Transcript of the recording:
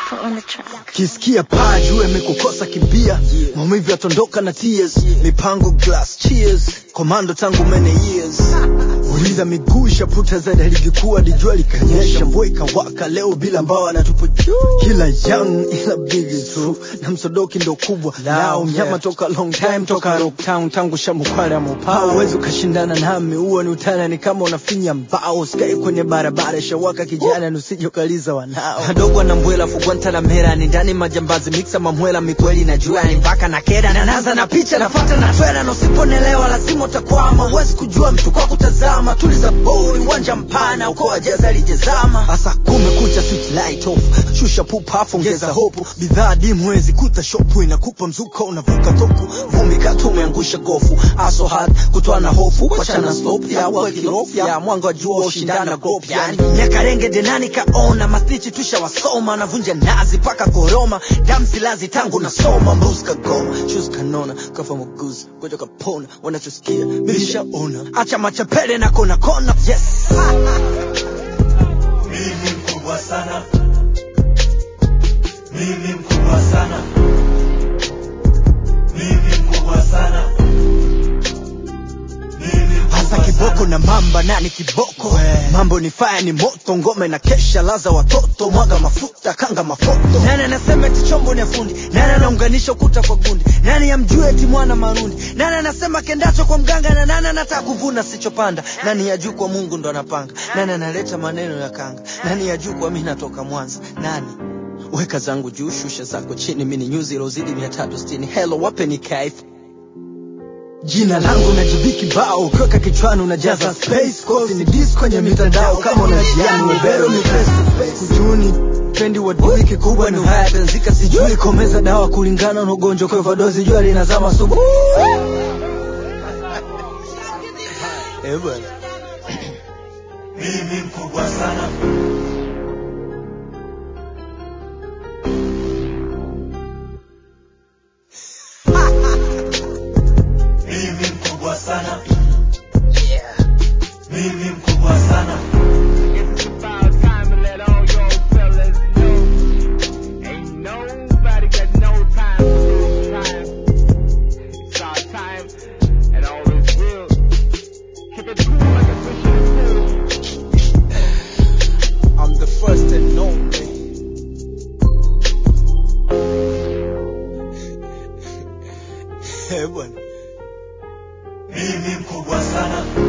Dapper on the track. kisikia paa juu amekukosa kimbia maumivu yatondoka na tears mipango glass cheers komando tangu many years uliza miguu shaputa za lilikuwa lijua likanyesha mvua ikawaka leo bila mbao anatupo juu kila young ila big is true na msodoki ndo kubwa lao mnyama toka long time toka rock town tangu shamukwale amopao huwezi ukashindana nami huo ni utana ni kama unafinya mbao skai kwenye barabara shawaka kijana nusije ukaliza wanao adogo na mbwela fugwanta na mera ni ndani majambazi mixa mamwela mikweli na jua ni mpaka na keda na naanza na picha nafata na twela na usiponelewa lazima utakwama huwezi kujua mtu kwa kutazama tuliza boli uwanja mpana uko wajeza lijezama hasa kumekucha switch light off shusha pupa ongeza hopu bidhaa dimu wezi kuta shopu inakupa mzuka unavuka toku vumbi katu umeangusha gofu aso hard kutoa na hofu wachana stop ya wakirofu ya mwanga wa jua ushindana gop yani miaka renge denani kaona mastichi tusha wasoma navunja nazi paka koroma damsilazi tangu nasoma mbus kagoma shus kanona kafa muguzi goja kapona wanachosikia milishaona acha machapele na kona kona yes mimi mkubwa sana mimi mkubwa sana mimi mkubwa sana mimi hasa mkubwa kiboko sana. na mamba nani kiboko mambo ni faya ni moto ngome na kesha laza watoto mwaga mafuta kanga mafoto nani anasema eti chombo ni ya fundi nani anaunganisha ukuta kwa gundi nani amjue eti mwana marundi nani anasema kendacho kwa mganga na nani anataka kuvuna sichopanda nani ya juu kwa mungu ndo anapanga nani analeta maneno ya kanga nani ya juu kwa mi natoka mwanza nani weka zangu juu shusha zako chini mini nyuzi ilozidi mia tatu sitini helo wapeni kaifu jina langu na jibi kibao ukiweka kichwani unajaza space kosi ni dis kwenye mitandao kama unajiani webero ni face to face kujuni pendi wadui kikubwa ni haya tanzika sijui komeza dawa kulingana na ugonjwa kwa hivyo dozi jua linazama subu Eh, bwana. mimi mkubwa sana mimi mkubwa sana mimi mkubwa sana It's about time to let all y'all fellas know. Ain't nobody got no time to lose time. It's our time, and all is real. Keep it cool like a fish in a pool. I'm the first and only Eh, bwana mimi mkubwa sana